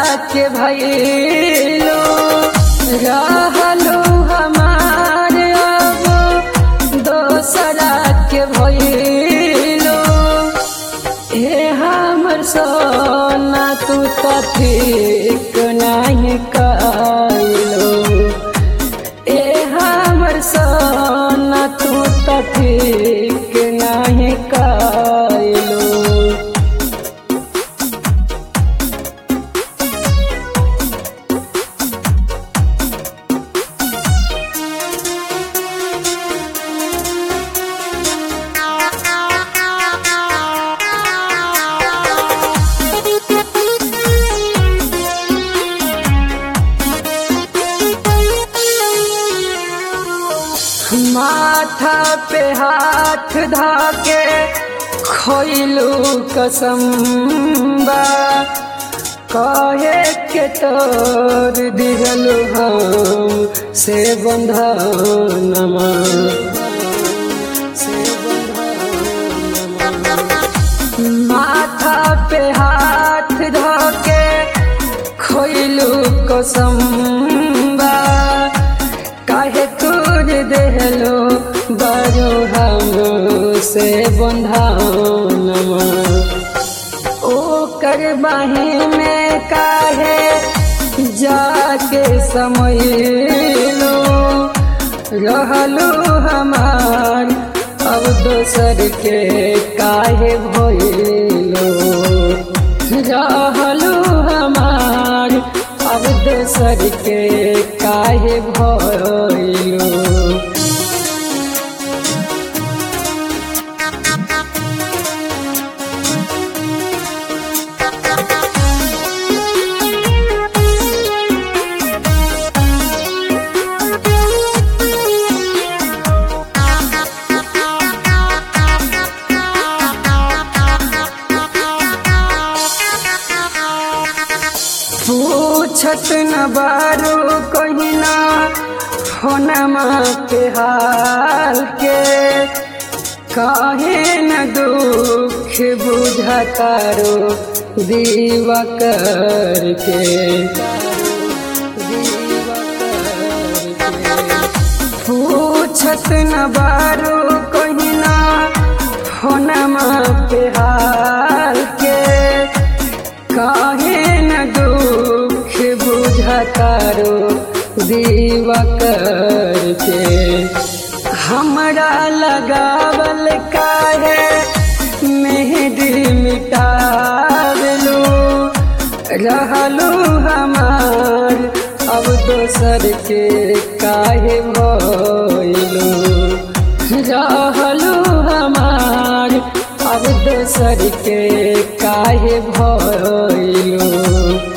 के भैलो रहलो हमार अब दोसरा के भैलो हे हमर सोना तू तो ठीक नहीं कैलो ए हमर सोना तू तो ठीक नहीं कैलो माथा पे हाथ धाके खोइलू कसम्बा कहे के तोर दिगलू हम से बंधनमा से बंधनमा माथा पे हाथ धाके खोइलू कसम्बा काहे तोर देहलो बारो हम से बंधानमा ओ कर बाही में काहे जाके समयलो रहलो हमार अब दोसर के काहे भइलो रहलो हमार अब दोसर के काहे भइलो पूछत न बारू कहिना होनमा के हाल के काहे न दुख बुझतारो दीवा करके पूछत न बारू कहिना होनमा के हाल के काहे न दुख बुझतारो दीवा करके हमरा लगावल काहे मेहदी मिटावलू रहलू हमार अब दोसर के काहे भइलू रहलू हमार अब दोसर के काहे भइलू